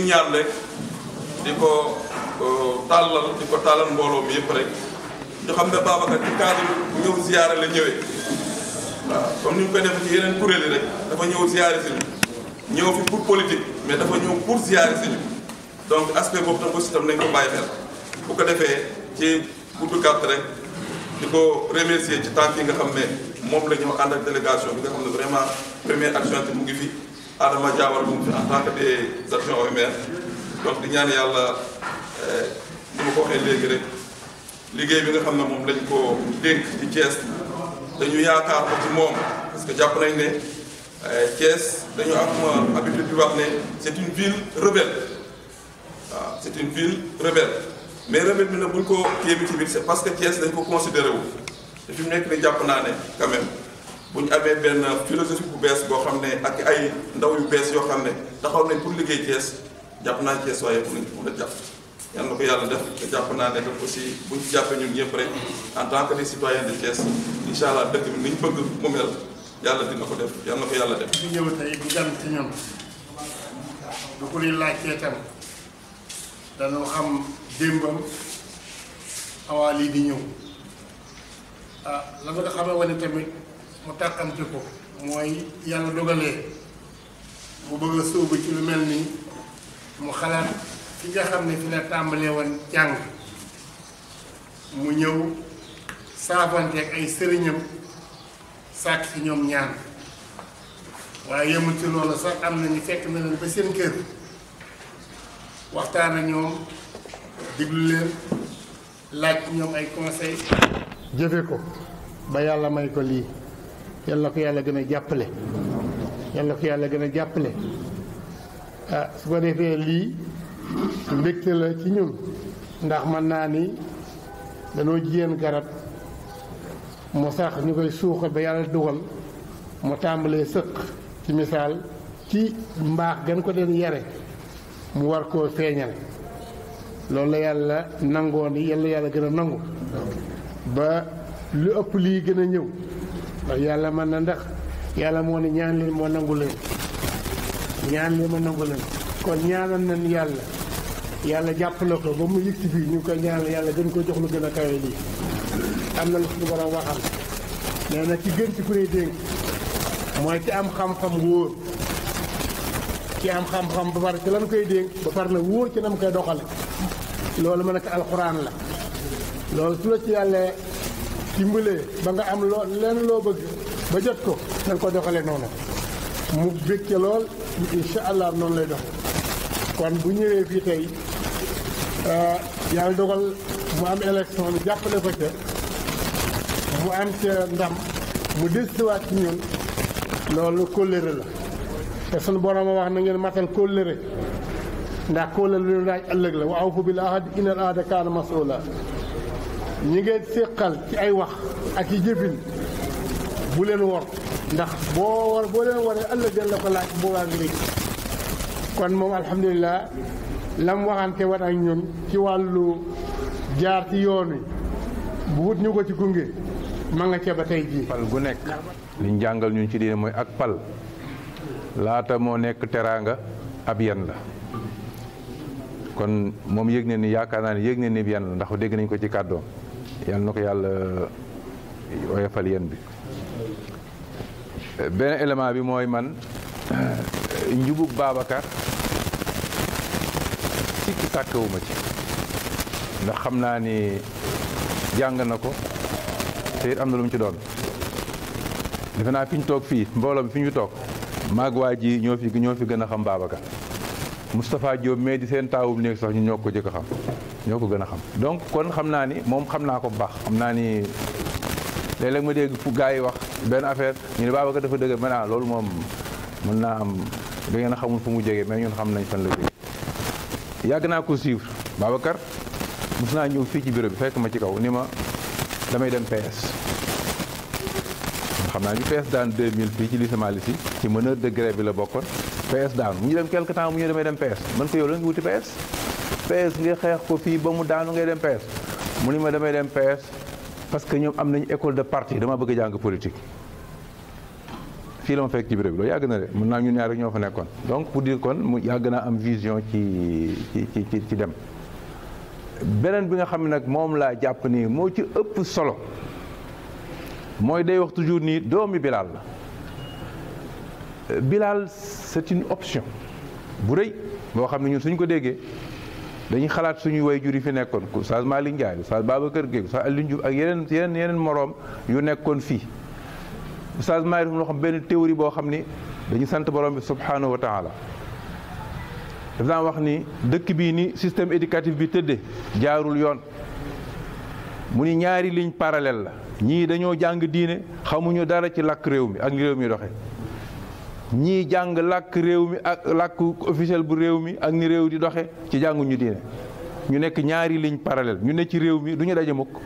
ñaan rek di ko tàllal di ko tàllal mbooloo mi yëpp rek ñu xam ne Babacar ci cadre ñëw ziyaare la ñëwee waaw comme ni mu koy def ci yeneen kuréel yi rek dafa ñëw ziyaare si ñu ñëw fi pour politique mais dafa ñëw pour ziyaare si ñu donc aspect boobu tam aussi tam nañ ko bàyyi xel bu ko defee ci gudd gàtt rek di ko remercier ci tànk yi nga xam ne moom la ñu ànd ak délégation bi nga xam ne vraiment première adjointe mu ngi fi Adama Diawara mu ngi fi en tant que des adjoints au maire donc di ñaan yàlla ni ma ko waxee léegi rek liggéey bi nga xam ne moom lañ ko dénk ci Thiès dañu yaakaar ko ci moom parce que jàpp nañ ne Thiès dañu am habitude di wax ne c'est une ville rebelle waaw c'est une ville rebelle mais rebelle bi nag buñ ko kii bi ci biir c'est parce que Thiès dañ ko considéré wu te fi mu nekk ni jàpp naa ne quand même bu ñu amee benn philosophie bu bees boo xam ne ak ay ndaw yu bees yoo xam ne taxaw nañ pour liggéey Thiès jàpp naa Thiès waaye pour nañ ko mën a jàpp yàlla na ko yàlla def te jàpp naa ne def aussi buñ ci jàppee ñun ñëpp rek en tant que des citoyens de Thiès incha allah dëkk bi ni ñu bëgg mu mel yàlla dina ko def yàlla na ko yàlla def. fi ñëw tey bu gan ci ñun du ko ñuy laajtee tam dañoo xam démbam awaa lii di ñëw ah la nga xamee wane tamit mu tàkkamte ko mooy yàlla dogalee mu bëgg a sóobu ci lu mel nii mu xalaat fi nga xam ne fi la tàmbalee woon jàng mu ñëw saafanteeg ay sëriñam sàkk ci ñoom ñaan waaye yemul ci loolu sax am na ñu fekk na leen ba seen kër waxtaan ak ñoom diglu leen laaj ñoom ay conseil jëfe ko ba yàlla may ko lii yal na ko yàlla gën a jàppale yal na ko yàlla gën a jàppale ah su ko defee lii mbégte la ci ñun ndax mën naa ni danoo jiyeen garab mu sax ñu koy suuxa ba yàlla dugal mu tàmbalee sëq ci misaal ci mbaax gën ko den yare mu war koo feeñal loolu la yàlla nangoo ni yàlla yàlla gën a nangu ba lu ëpp lii gën a ñëw ndax yàlla mën na ndax yàlla moo ne ñaan leen moo nangu leen ñaan leen ma nangu leen kon ñaanal nañ yàlla yàlla jàppale ko ba mu yëg ci fii ñu ngi koy ñaanal yàlla gën ko jox lu gën a kawe lii am na lu suñu borom waxal nee na ci gën ci ku ne dénk mooy ci am xam-xam wóor ci am xam-xam ba pare ci lan koy dénk ba pare na wóor ci nam koy doxale loolu ma nekk alxuraan la loolu su la ci yàlla dimbalee ba nga am loo leen loo bëgg ba jot ko nañ ko doxale noonu mu bég ca lool incha allah noonu lay dox kon bu ñëwee fii tey yàlla dogal mu am élection bi jàppale ko ca mu am ca ndam mu desiwaat ci ñun loolu kóllëre la te sunu borom a wax na ngeen matal kóllëre ndax kóllëre lu ñu laaj ëllëg la wa awfu bil ahdi innal ahda kaana mas'uula ñi ngeen séqal ci ay wax ak i jëfin bu leen wor ndax boo war boo leen waree ëllëg den la ko laaj boobaa ngi léegi kon moom alhamdulilah lam waxante wat ak ñun ci wàllu jaar ci yoon wi bu wut ñu ko ci gunge ma nga ca ba tey jii pal gu nekk liñ jàngal ñun ci diine mooy ak pal laata moo nekk teraanga ab yen la kon moom yëg ne ni yaakaar naa ne yëg ne ni yen la ndax dégg nañ ko ci kàddoom yal na ko yàlla oyofal yen bi beneen élément bi mooy man njubug Babacar sikki sàkkewuma ci ndax xam naa ni jàng na ko te it am na lu mu ci doon defe naa fi ñu toog fii mbooloo mi fi ñu toog maag waa ji ñoo fi ñoo fi gën a xam Babacar Moustapha Diop mais di seen taawub néeg sax ñu ñoo ko jëkk a xam ñoo ko gën a xam donc kon xam naa ni moom xam naa ko bu baax xam naa ni léeg-léeg ma dégg fu gars yi wax benn affaire ñu ne Babacar dafa dëgg ma naa loolu moom mën naa am da ngeen a xamul fu mu jógee mais ñun xam nañ fan la jógee yàgg naa ko suivre Babacar mos naa ñëw fii ci bureau bi fekk ma ci kaw ni ma damay dem PS xam naa ñu PS daan 2000 fii ci lycée Malick Sy ci meneur de grève bi la bokkoon PS daanu mu ñu dem quelque temps mu ñu demee dem PS man ko yow la nga wuti PS PS nga xeex ko fii ba mu daanu ngay dem PS mu ni ma damay dem PS parce que ñoom am nañu école de parti dama bëgg a jàng politique fii la ma fekk ci bureau bi loolu yàgg na de mën naa ñun ñaar rek ñoo fa nekkoon donc pour dire kon mu yàgg naa am vision ci ci ci ci dem beneen bi nga xam ne nag moom laa jàpp nii moo ci ëpp solo mooy day wax toujours nii doomi Bilal la Bilal c'est une option bu rëy boo xam ne ñun suñ ko déggee dañuy xalaat suñuy way jur yi fi nekkoon Oustaz Malick Ndiaye Oustaz Babacar Gueye Oustaz Alioune Diouf ak yeneen yeneen yeneen moroom yu nekkoon fii Oustaz Malick loo xam benn théorie boo xam ni dañu sant borom bi subhanahu wa taala daf daan wax ni dëkk bii ni système éducatif bi tëdde jaarul yoon mu ni ñaari ligne parallèle la ñii dañoo jàng diine xamuñu dara ci làkk réew mi ak ni réew mi doxe ñii jàng làkk réew mi ak làkk officiel bu réew mi ak ni réew di doxe ci jànguñu diine ñu nekk ñaari ligne parallèle ñu ne ci réew mi du ñu daje mukk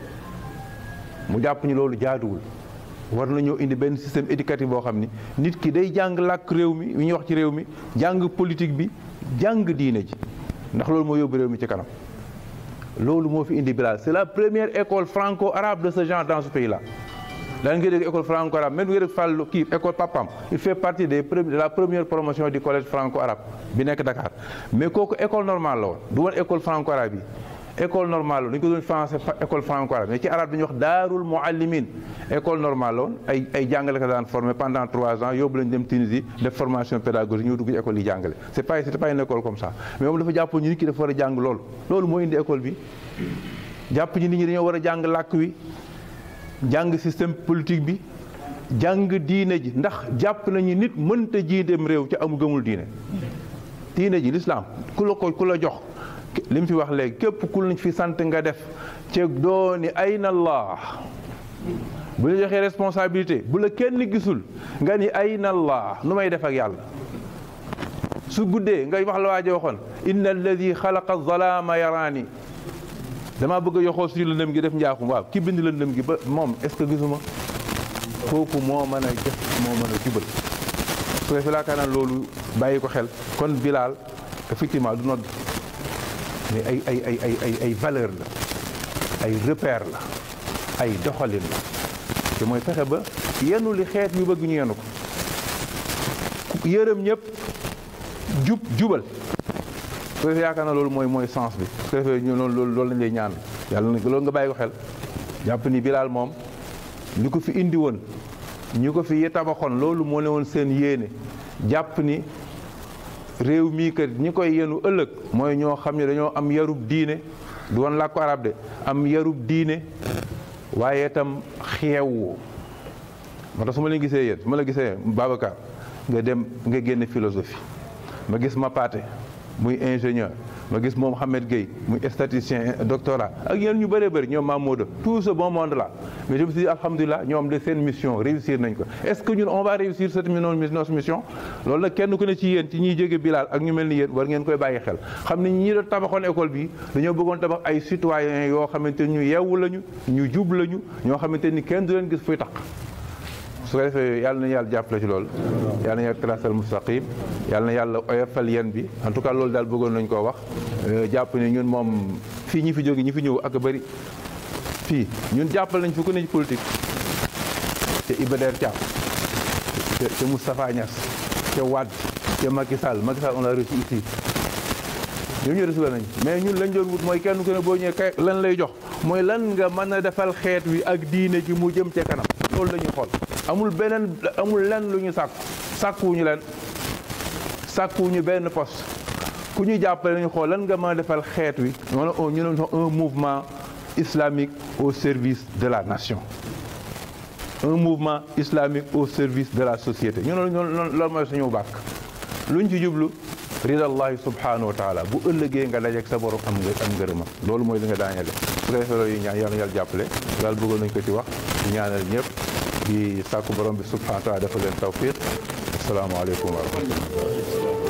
mu jàpp ñu loolu jaaduwul war nañoo indi benn système éducatif boo xam ni nit ki day jàng làkk réew mi yu ñuy wax ci réew mi jàng politique bi jàng diine ji ndax loolu moo yóbbu réew mi ci kanam loolu moo fi indi Bilal c'est la première école franco-arabe de ce genre dans ce pays-là daan nga dégg école franco-arabe même nga dégg Fallou kii école Papam il fait partie des de la première promotion du collège franco-arabe bi nekk Dakar mais kooku école normale la woon du woon école franco-arabe yi école normale la dañu ko doon français école franco-arabe mais ci arabe dañuy wax daarul muallimin école normale la woon ay ay jàngale ko daan formé pendant trois ans yóbbu lañu dem Tunisie def formation pédagogique ñëw dugg ci école yi jàngale c'est pas c'était pas une école comme ça mais moom dafa jàpp ñu nit ki dafa war a jàng loolu loolu moo indi école bi jàpp ñi nit ñi dañoo war a jàng làkk wi jàng système politique bi jàng diine ji ndax jàpp nañu nit mënta jiiteem réew ci amul gëmul diine diine ji l'islam ku la ko ku la jox li mu fi wax léegi képp ku lañ fi sant nga def ci dooni ayna allah bu la joxee responsabilité bu la kenn gisul nga ni ayna allah nu may def ak yàlla su guddee ngay wax la waajo waxoon inna alladi xalaqa zalaama yaraani damaa bëgg a yoxoo suñu lëndëm gi def njaaxum waaw ki bind lëndëm gi ba moom est-ce que gisuma kooku moo mën a def moo mën a jubal su ko fi laakaar naa loolu bàyyi ko xel kon Bilal effectivement du nodd mais ay ay ay ay ay ay valeur la ay repère la ay doxalin la te mooy fexe ba yenu li xeet yu bëgg ñu yenu ko yërëm ñëpp jub jubal su defee yaakaar na loolu mooy mooy sens bi su defee ñu loolu loolu lañ lay ñaan yàlla na loolu nga bàyyi ko xel jàpp ni Bilal moom li ko fi indi woon ñu ko fi tabaxoon loolu moo ne woon seen yéene jàpp ni réew mii kat ñi koy yenu ëllëg mooy ñoo xam ne dañoo am yarub diine du woon làkku arab de am yarub diine waaye itam xeewu moo tax su ma leen gisee yéen su ma la gisee Babacar nga dem nga génne philosophie ma gis ma paate muy ingénieur ma gis moom Mohamed Gueye muy statisticien doctorat ak yéen ñu bëree bëri ñoom Mamadou tout ce bon monde là mais je me suis dit alhamdulilah ñoom de seen mission réussir nañ ko est-ce que ñun on va réussir cette notre mission loolu nag kenn ku ne ci yéen ci ñuy jóge Bilal ak ñu mel ni yéen war ngeen koy bàyyi xel xam ne ñi doon tabaxoon école bi dañoo bëggoon tabax ay citoyens yoo xamante ni ñu yeewu lañu ñu jub lañu ñoo xamante ni kenn du leen gis fuy taq su ko defee yàlla na yàlla jàppale ci loolu yàlla na yàlla tracel mustaqim yàlla na yàlla oyofal yéen bi en tout cas loolu daal bëggoon nañ koo wax jàpp ne ñun moom fii ñi fi jóge ñi fi ñëw ak bëri fii ñun jàppal nañ fi ku ne ci politique te Iba Der Thiam te Moustapha Niass te Wade te Macky Sall Macky Sall on l'a reçu ici ñoom ñu reçu nañ mais ñun lañ doon wut mooy kenn ku ne boo ñëwee kay lan lay jox mooy lan nga mën a defal xeet wi ak diine ji mu jëm ca kanam loolu la ñuy xool amul beneen amul lenn lu ñu sàkku sàkkuwuñu leen sàkkuwuñu benn poste ku ñu jàppale nañu xool lan nga mën a defal xeet wi wala ñu ne un mouvement islamique au service de la nation un mouvement islamique au service de la société ñu ne loolu mooy suñu bàkk luñ ci jublu ridallahi subhanahu wa taala bu ëllëgee nga dajeek sa borom am nga am ngërëma loolu mooy li nga daañale su ko defee loolu yi ñaan yàlla yàlla jàppale daal bëggoon nañ ko ci wax di ñaanal ñëpp di sàkku borom bi subhanahu wa taala dafa leen tawfiq asalaamaaleykum wa rahmatullah